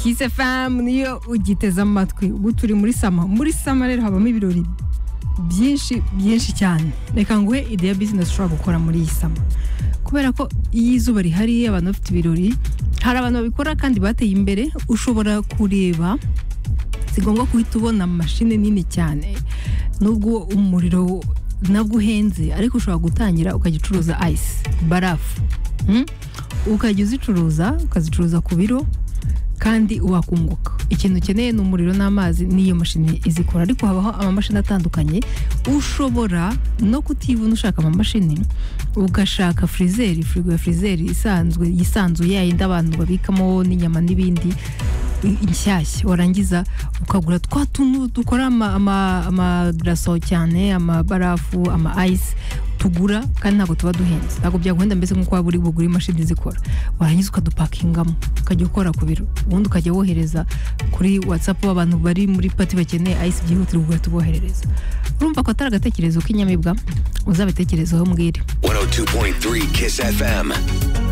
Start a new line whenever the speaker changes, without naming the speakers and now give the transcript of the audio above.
kise famu niyo ugiteze amatwi ubu turi muri sama muri sama rero habamo ibirori byinshi byinshi cyane reka nguhe ideya bizinesi ushobora gukora muri iyi sama kubera ko iyo izuba rihari abantu bafite ibirori hari abantu babikora kandi bateye imbere ushobora kureba si ngombwa guhita ubona mashini nini cyane nubwo umuriro nabwo uhenze ariko ushobora gutangira ukajya ucuruza ayisi barafu Mm? ukajya uzicuruza ukazicuruza ku biro kandi wakunguka ikintu ukeneye ni umuriro n'amazi n'iyo mashini izikora ariko habaho amamashini atandukanye ushobora no kutibona ushaka amamashini ugashaka frizeri firigo ya frizeri isanzwe yisanzuye yayindi abantu babikamo n'inyama n'ibindi i- inshyashya warangiza ukagura twa tuntu dukora ama- ama- amagaraso cyane amabarafu ama ayisi tugura kandi ntabwo tuba duhenze ntabwo byaguhenda mbese nk'uko waba uri bugure imashini zikora warangiza ukadupakingamo ukajya ukora ku biro ubundi ukajya wohereza kuri watsapu abantu bari muri pati bakeneye ayisi byihutirwa ugahita uboherereza urumva ko atari agatekerezo k'inyamibwa uzabitekerezeho mbwire
102.3 Kiss FM.